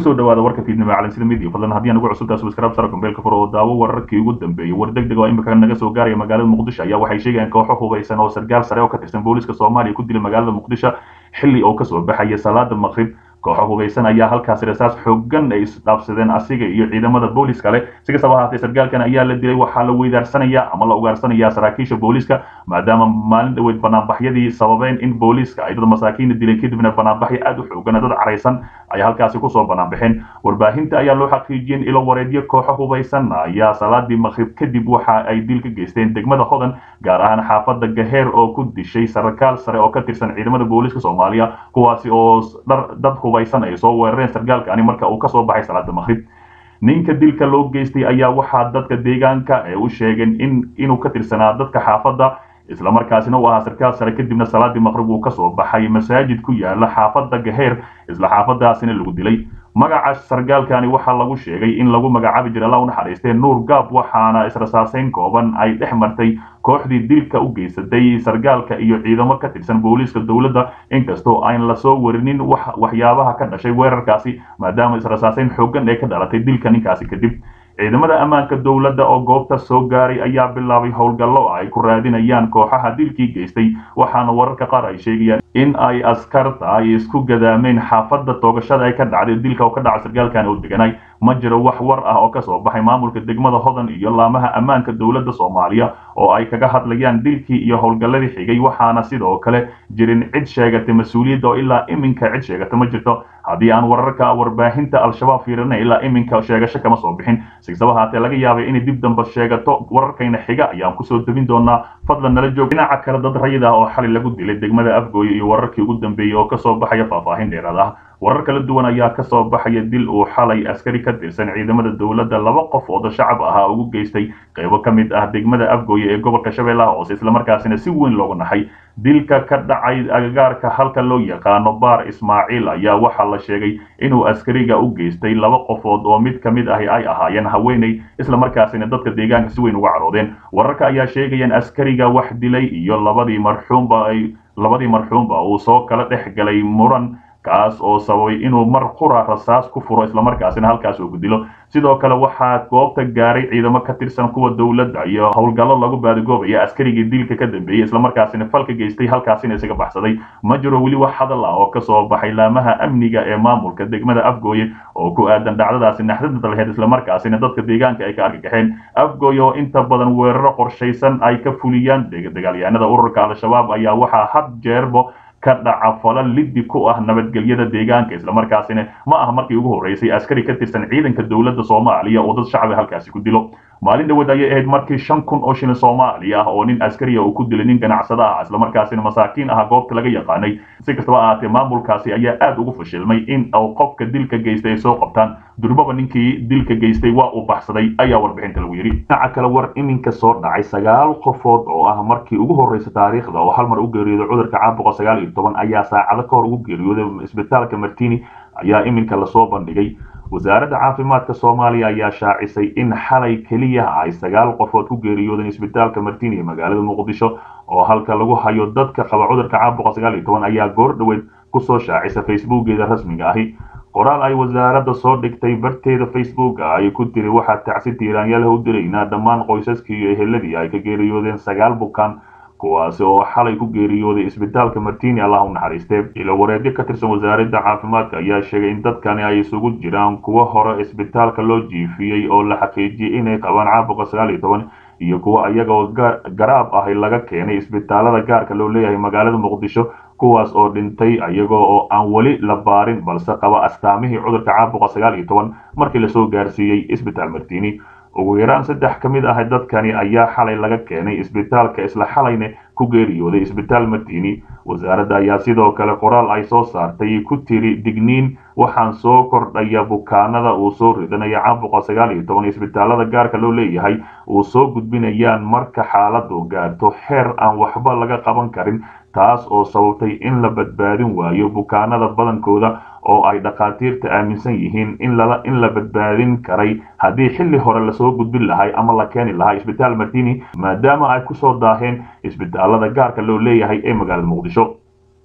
kusoo dhawaada warka fiidnimo calansida midiya fadlan haddii aan ugu cusubtaa subscribe sara kumbeelka fur oo daawo wararkii ugu dambeeyey war degdeg oo imika naga soo gaaraya magaalada muqdisho ayaa waxay sheegayaan kooxo hubeysan oo sargaal sare oo ka tirsan booliska soomaaliya ku dilay magaalada muqdisho xilli oo kasoo baxaya salaada maqrib kooxo hubeysan ayaa halkaasi rasaas xoogan ay isdhaafsadeen asiga iyo ciidamada booliska kale si kastaba ahaatee sargaalkan ayaa la dilay waxaa la weydaarsanaya ama la ugaarsanayaa saraakiisha booliska maadaama maalin dhaweyd banaanbaxyadii sababeen in booliska ay dad masaakiina dilay kadibna banaanbaxyo aad u xoogan dad caraysan ay halkaasi kusoo banaanbaxeen warbaahinta ayaa loo xaqiijiyeen ilo wareedyo kooxo hubeysan ayaa salaadii maqrib kadib waxa ay dil ka geysteen degmada hodan gaar ahaan xaafada gaheer oo ku dishay sarkaal sare oo ka tirsan ciidamada booliska soomaaliya kuwaasi oo dad hubeysan ay soo weerareen sargaalkani marka uu kasoo baxay salaada maqrib ninka dilka loo geystay ayaa waxaa dadka deegaanka ee u sheegeen in inuu ka tirsanaa dadka xaafadda islamarkaasina uu ahaa sarkaal sare kadibna salaadii maqrib uu kasoo baxay masaajid ku yaala xaafadda gaheer isla xaafadaasina lagu dilay magaca sargaalkani waxaa lagu sheegay in lagu magacaabi jira alla u naxariistee nuur gaab waxaana israsaaseyn kooban ay dhex martay kooxdii dilka u geysatay sargaalka iyo ciidamo ka tirsan booliiska dowladda inkastoo aan lasoo warinin waxyaabaha ka dhashay weerarkaasi maadaama israsaaseyn xoogan ee ka dhalatay dilka ninkaasi kadib ciidamada ammaanka dowladda oo goobta soo gaaray ayaa bilaabay howlgallo ay ku raadinayaan kooxaha dilkii geystay waxaana wararka qaar ay sheegayaan in ay askarta ay isku gadaameen xaafadda toogashada ay ka dhacday dilka oo ka dhaca sargaalkan oo deganay ma jiro wax war ah oo kasoo baxay maamulka degmada hodan iyo laamaha ammaanka dowladda soomaaliya oo ay kaga hadlayaan dilkii iyo howlgalladii xigay waxaana sidoo kale jirin cid sheegatay mas-uuliyadda oo ilaa iminka cid sheegata ma jirto haddii aan wararka warbaahinta al-shabaab fiirinay ilaa iminka sheegasho kama soo bixin sikastaba haatee laga yaabay inay dib damba sheegato wararkayna xiga ayaan kusoo debin doonaa fadlan nala joog dhinaca kale dad rayid ah oo xali lagu dilay degmada afgooye iyo wararkii ugu dambeeyey oo kasoo baxaya faahfaahin dheeraad ah warar kala duwan ayaa kasoo baxaya dil uu xalay askari ka tirsan ciidamada dowladda laba qof oo shacab ahaa ugu geystay qaybo ka mid ah degmada afgooye ee gobolka shabeellaha hoose islamarkaasina si weyn looga naxay dilka ka dhacay agagaarka halka loo yaqaano baar ismaaciil ayaa waxaa la sheegay inuu askariga u geystay laba qofood oo mid ka mid ahi ay ahaayeen haweeney islamarkaasina dadka deegaanka si weyn uga caroodeen wararka ayaa sheegayaan askariga wax dilay iyo labadii marxuumba ay labadii marxuumba uu soo kala dhex galay muran kaas oo sababay inuu mar qura rasaas ku furo islamarkaasina halkaas uu ku dilo sidoo kale waxaa goobta gaaray ciidamo ka tirsan kuwa dowladda iyo howlgallo lagu baadigoobaya askarigii dilka ka dambeeyey islamarkaasina falka geystay halkaasina isaga baxsaday ma jiro weli wax hadal ah oo kasoo baxay laamaha amniga ee maamulka degmada afgooye oo ku aadan dhacdadaasi naxdinta laheyd islamarkaasina dadka deegaanka ay ka argagaxeen afgooye oo inta badan weeraro qorshaysan ay ka fuliyaan dagaalyahanada ururka al-shabaab ayaa waxaa had jeerbo ka dhaca fala liddi ku ah nabadgelyada deegaanka islamarkaasina ma aha markii ugu horreysay askari ka tirsan ciidanka dowladda soomaaliya oo dad shacbi halkaasi ku dilo maalin dhaweed ayay ahayd markii shan kun oo shilin soomaali ah oo nin askariya uu ku dilay nin ganacsada ah islamarkaasina masaakiin ah goobta laga yaqaanay si kastaba ahaatee maamulkaasi ayaa aad ugu fashilmay in uu qofka dilka geystay ay soo qabtaan durbaba ninkii dilka geystay waa uu baxsaday ayaa warbixinta lagu yidhi dhinaca kale war iminka soo dhacay sagaal qofood oo ah markii ugu horreysa taariikhda oo hal mar u geeriyooday cudurka caabuqa sagaal iyo toban ayaa saacado ka hor ugu geeriyooday isbitaalka martini ayaa iminka lasoo bandhigay wasaaradda caafimaadka soomaaliya ayaa shaacisay in xalay keliya ay sagaal qofood ku geeriyoodeen isbitaalka martini ee magaalada muqdisho oo halka lagu hayo dadka qaba cudurka caabuqa sagaal iyo toban ayaa goor dhoweed kusoo shaacisa facebookeeda rasmiga ahi qoraal ay wasaaradda soo dhigtay barteeda facebooka ay ku tiri waxaa tacsi tiiraanyaalaha u diraynaa dhammaan qoysaskii iyo eheladii ay ka geeriyoodeen sagaal bukaan kuwaasi oo xalay ku geeriyooday isbitaalka martini allah u naxariistee ilo wareedyo ka tirsan wasaaradda caafimaadka ayaa sheegay in dadkani ay isugu jiraan kuwo hore isbitaalka loo jiifiyey oo la xaqiijiyey inay qabaan caabuqa sagaal iyo toban iyo kuwo iyagoo garaab ahi laga keenay isbitaalada gaarka loo leeyahay magaalada muqdisho kuwaas oo dhintay iyagoo oo aan weli la baarin balse qaba astaamihii cudurka caabuqa sagaal iyo toban markii lasoo gaarsiiyey isbitaal martini ugu yaraan saddex ka mid ah dadkani ayaa xalay laga keenay isbitaalka isla xalayna ku geeriyooday isbitaal martini wasaaradda ayaa sidoo kale qoraal ay soo saartay ku tiri digniin waxaan soo kordhaya bukaanada uu soo ridanaya caabuqa sagaal iyo toban isbitaalada gaarka loo leeyahay uu soo gudbinayaan marka xaaladu gaarto xeer aan waxba laga qaban karin taas oo sababtay in la badbaadin waayo bukaanada badankooda oo ay dhakhaatiirta aaminsan yihiin in lala in la badbaadin karay haddii xilli hore lasoo gudbin lahay ama la keeni lahaa isbitaal martini maadaama ay kusoo daaheen isbitaalada gaarka loo leeyahay ee magaalada muqdisho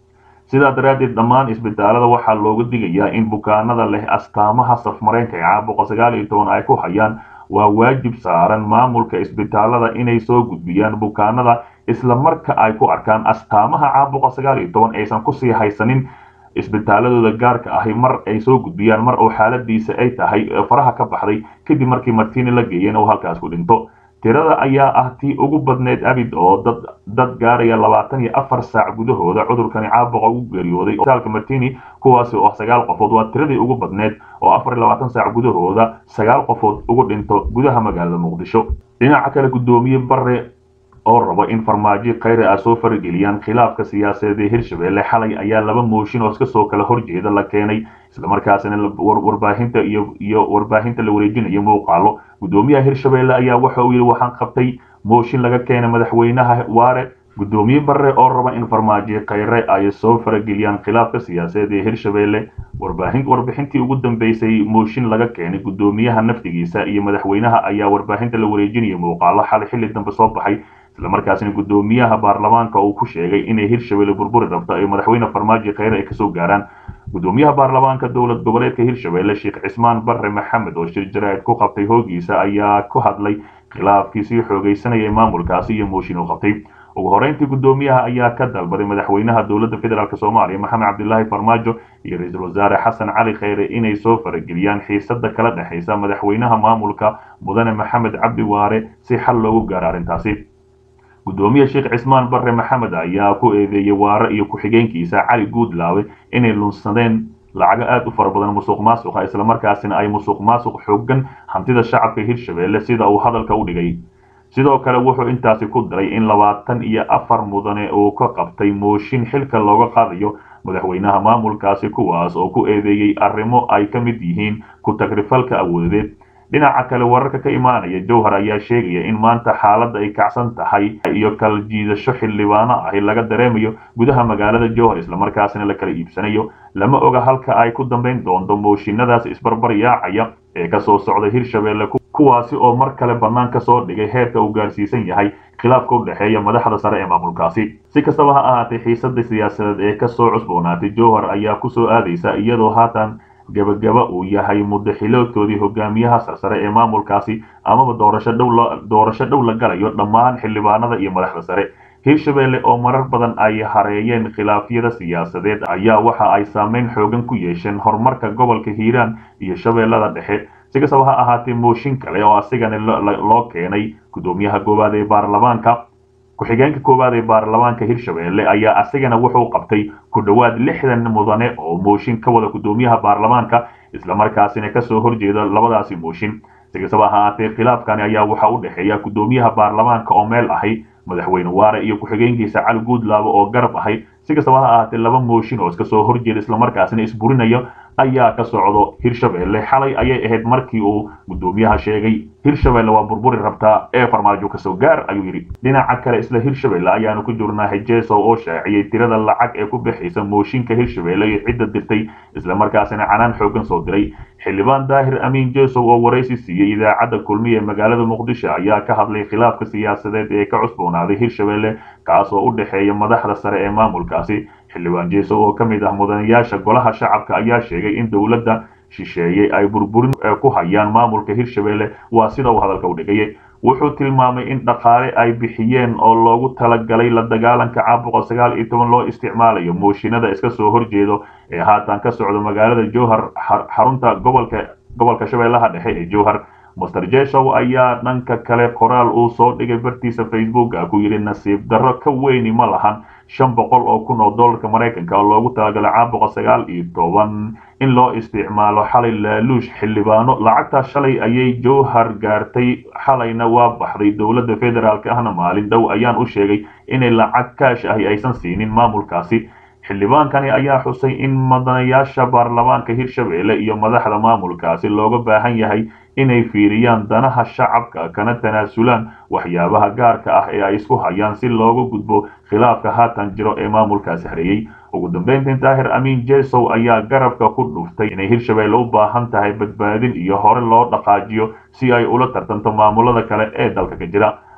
sidaa daraaddeed dhammaan isbitaalada waxaa looga digayaa in bukaanada leh astaamaha safmareenka ee caabuqa sagaal iyo toban ay ku hayaan waa waajib saaran maamulka isbitaalada inay soo gudbiyaan bukaanada isla marka ay ku arkaan astaamaha caabuqa sagaal iyo toban aysan kusii haysanin isbitaaladooda gaarka ahi mar ay soo gudbiyaan mar oo xaaladiisa ay tahay faraha ka baxday kadib markii martini la geeyeen oo halkaas ku dhinto tirada ayaa ah tii ugu badneyd abid oo dad dad gaaraya labaatan iyo afar saac gudahooda cudurkani caabuqa ugu geeriyooday isbitaalka martini kuwaasi oo ah sagaal qofood waa tiradii ugu badneyd oo afar iyo labaatan saac gudahooda sagaal qofood ugu dhinto gudaha magaalada muqdisho dhinaca kale guddoomiye bare oo rabo in farmaajo khayre ah soo farageliyaan khilaafka siyaasadeed ee hirshabelle xalay ayaa laba mooshin oo iska soo kala horjeeda la keenay islamarkaasina warbaahinta iyo iyo warbaahinta la wareejinayo muuqaalo guddoomiyaha hirshabelle ayaa waxa uu yidhi waxaan qabtay mooshin laga keenay madaxweynaha waare guddoomiye bare oo raba in farmaajo khayre ay soo farageliyaan khilaafka siyaasadeed ee hirshabelle warbaahin warbixintii ugu dambeysay mooshin laga keenay guddoomiyaha naftigiisa iyo madaxweynaha ayaa warbaahinta la wareejinaya muuqaalo xalay xilli dambe soo baxay islamarkaasina guddoomiyaha baarlamaanka uu ku sheegay inay hirshabelle burburi rabto ay madaxweyne farmaajo khayre ay kasoo gaaraan guddoomiyaha baarlamaanka dowlad goboleedka hirshabelle sheekh cismaan bare maxamed oo shir jaraa'id ku qabtay hoogiisa ayaa ku hadlay khilaafkii sii xoogaysanayay maamulkaasi iyo mooshin uu qabtay ugu horeyntii guddoomiyaha ayaa ka dalbaday madaxweynaha dowladda federaalk soomaaliya maxamed cabdilaahi farmaajo iyo ra-iisul wasaare xasan cali khayre inay soo farageliyaan xiisada kala dhexaysa madaxweynaha maamulka mudane maxamed cabdi waare si xal loogu gaaro arrintaasi guddoomiye sheekh cismaan bare maxamed ayaa ku eedeeyey waare iyo ku-xigeenkiisa cali guudlaawe inay lunsadeen lacago aad u fara badan musuq maasuqa islamarkaasina ay musuq maasuq xoogan hantida shacabka hirshabelle sida uu hadalka u dhigay sidoo kale wuxuu intaasi ku daray in labaatan iyo afar mudane uu ka qabtay mooshin xilka looga qaadayo madaxweynaha maamulkaasi kuwaas oo ku eedeeyey arrimo ay ka mid yihiin ku tagrifalka awoodeed dhinaca kale wararka ka imaanaya jowhar ayaa sheegaya in maanta xaaladda ay kacsan tahay iyo kala jiidasho xildhibaano ahi laga dareemayo gudaha magaalada jowhar islamarkaasina la kala iibsanayo lama oga halka ay ku dambayn doonto mooshinadaas isbarbar yaacaya ee kasoo socda hirshabelle kuwaasi oo mar kale bannaan ka soo dhigay heerka uu gaarsiisan yahay khilaafka u dhexeeya madaxda sare ee maamulkaasi si kastaba ha ahaatee xiisada siyaasadeed ee kasoo cusboonaatay jowhar ayaa kusoo aadaysa iyadoo haatan gabagaba uu yahay mudaxiloodkoodii hogaamiyaha sarsare ee maamulkaasi amaba doorasho dhow doorasho dhow la galayo dhammaan xildhibaanada iyo madaxda sare hirshabelle oo marar badan ay hareeyeen khilaafyada siyaasadeed ayaa waxa ay saameyn xoogan ku yeesheen horumarka gobolka hiiraan iyo shabeellada dhexe si kastaba ha ahaatee mooshin kale oo asigana loo keenay guddoomiyaha koowaad ee baarlamaanka ku-xigeenka koowaad ee baarlamaanka hirshabelle ayaa asigana wuxuu qabtay ku dhowaad lixdan mudane oo mooshin ka wada guddoomiyaha baarlamaanka islamarkaasina kasoo horjeeda labadaasi mooshin si kastaba ha ahaatee khilaafkani ayaa waxaa u dhexeeya guddoomiyaha baarlamaanka oo meel ahay madaxweyne waare iyo ku-xigeenkiisa cali guudlaabo oo garab ahay si kastaba ha ahaatee laba mooshin oo iska soo horjeeda islamarkaasina isburinayo ayaa ka socdo hirshabelle xalay ayay ahayd markii uu guddoomiyaha sheegay hirshabelle waa burburi rabtaa ee farmaajo kasoo gaar ayuu yidhi dhinaca kale isla hirshabelle ayaanu ku jirnaa hejeso oo shaaciyey tirada lacag ee ku bixaysa mooshinka hirshabelle iyo cidda dirtay islamarkaasina canaan xoogan soo diray xildhibaan daahir amiin jesow oo waraysi siiyey idaacadda kulmiya ee magaalada muqdisho ayaa ka hadlay khilaafka siyaasadeed ee ka cusboonaaday hirshabelle kaas oo u dhexeeya madaxda sare ee maamulkaasi xildhibaan jesow oo ka mid ah mudanayaasha golaha shacabka ayaa sheegay in dowladda shisheeyey ay burburin ku hayaan maamulka hirshabelle waa sida uu hadalka u dhigayay wuxuu tilmaamay in dhaqaale ay bixiyeen oo loogu talagalay la dagaalanka caabuqa sagaal iyo toban loo isticmaalayo mooshinada iska soo horjeedo ee haatan ka socda magaalada jowhar xarunta gobolka gobolka shabeellaha dhexe ee jowhar master jeshow ayaa dhanka kale qoraal uu soo dhigay bartiisa facebooka ku yidhi nasiib darro ka weyni ma lahan shan boqol oo kun oo dollarka maraykanka oo loogu talagalay caabuqa sagaal iyo toban in loo isticmaalo xalay laaluush xildhibaano lacagtaa shalay ayay jowhar gaartay xalayna waa baxday dowladda federaalk ahna maalin dhow ayaan u sheegay inay lacag kaash ahi aysan siinin maamulkaasi xildhibaankani ayaa xusay in madanayaasha baarlamaanka hirshabelle iyo madaxda maamulkaasi looga baahan yahay inay fiiriyaan danaha shacabka kana tanaasulaan waxyaabaha gaarka ah ee ay isku hayaan si looga gudbo khilaafka haatan jiro ee maamulkaasi hareeyey ugu dambeyntii daahir amiin jesow ayaa garabka ku dhuftay inay hirshabelle u baahan tahay badbaadin iyo hore loo dhaqaajiyo si ay ula tartanto maamulada kale ee dalka ka jira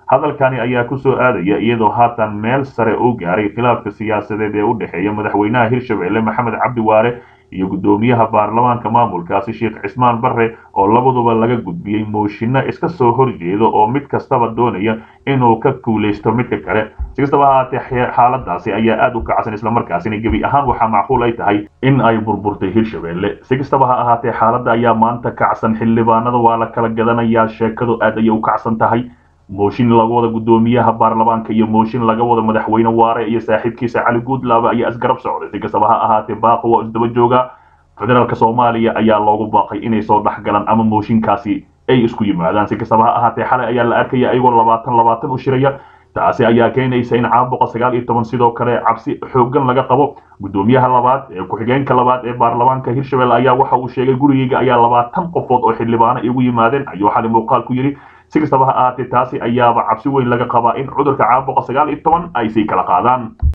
hadalkani ayaa ku soo aadaya iyadoo haatan meel sare u gaaray khilaafka siyaasadeed ee u dhexeeya madaxweynaha hirshabelle maxamed cabdi waare iyo guddoomiyaha baarlamaanka maamulkaasi sheekh cismaan barre oo labaduba laga gudbiyey mooshinno iska soo horjeeda oo mid kastaba doonaya inuu ka kuulaysto midka kale si kastaba ahaatee xaaladaasi ayaa aada u kacsan islamarkaasina gebi ahaan waxaa macquul ay tahay in ay burburtay hirshabelle si kastaba ha ahaatee xaaladda ayaa maanta kacsan xildhibaanada waa la kala gadanayaa sheekadu aad ayay u kacsan tahay mooshin laga wada guddoomiyaha baarlamaanka iyo mooshin laga wada madaxweyne waare iyo saaxiibkiisa cali guudlaaba ayaa isgarab socday si kastaba ha ahaatee baaqo waa isdaba jooga federaalka soomaaliya ayaa loogu baaqay inay soo dhex galaan ama mooshinkaasi ay isku yimaadaan si kastaba ha ahaatee xalay ayaa la arkaya ayagoo labaatan labaatan u shiraya taasi ayaa keenaysa in caabuqa sagaal iyo toban sidoo kale cabsi xoogan laga qabo guddoomiyaha labaad ee ku-xigeenka labaad ee baarlamaanka hirshabelle ayaa waxa uu sheegay gurigeyga ayaa labaatan qofood oo xildhibaano igu yimaadeen ayuu xali muuqaal ku yidhi si kastaba ha ahaatee taasi ayaaba cabsi weyn laga qabaa in cudurka caabuqa sagaal iyo toban ay sii kala qaadaan